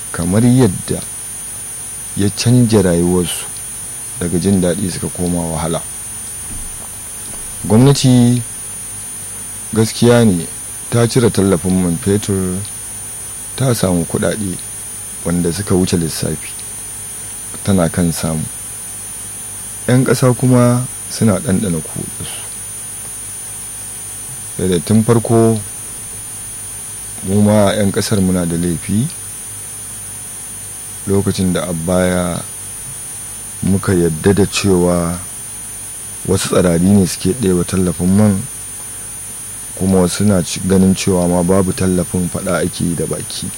kamar yadda ya canja rayuwarsu daga jin daɗi suka koma wahala gwamnati gaskiya ne ta cire tallafin man fetur ta samu kuɗaɗe wanda suka wuce lissafi tana kan samu 'yan ƙasa kuma suna ɗanɗana kuɗinsu da tun farko mu ma 'yan ƙasar muna da laifi lokacin da a baya muka yadda da cewa wasu tsarari ne suke ɗewa tallafin man kuma wasu na ganin cewa ma babu tallafin faɗa ake yi da baki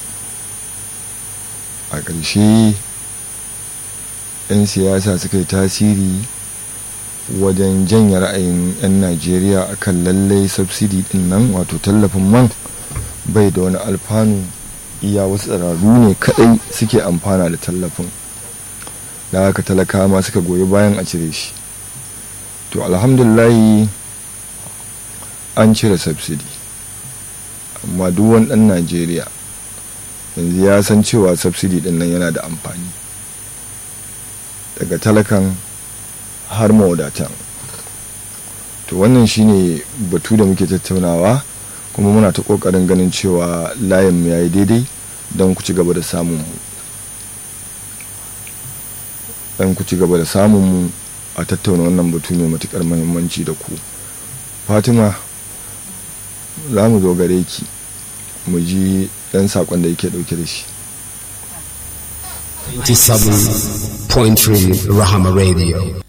a ƙarshe 'yan siyasa suka yi tasiri wajen janye ra'ayin 'yan najeriya akan lallai subsidi din nan wato tallafin man bai da wani alfanu iya wasu tsararru ne kadai suke amfana da tallafin da haka talaka ma suka goyi bayan a cire shi to alhamdulahi an cire subsidi amma duk wani dan najeriya yanzu ya san cewa subsidi din nan yana da amfani daga talakan har mawadatan to wannan shine batu da muke tattaunawa kuma muna ta kokarin ganin cewa layin mu yayi daidai don ku ci gaba da samun mu don ku ci gaba da samun mu a tattauna wannan batu mai matukar muhimmanci da ku fatima za mu zo gare ki mu ji dan sakon da yake dauke da shi 27.3 Rahama Radio.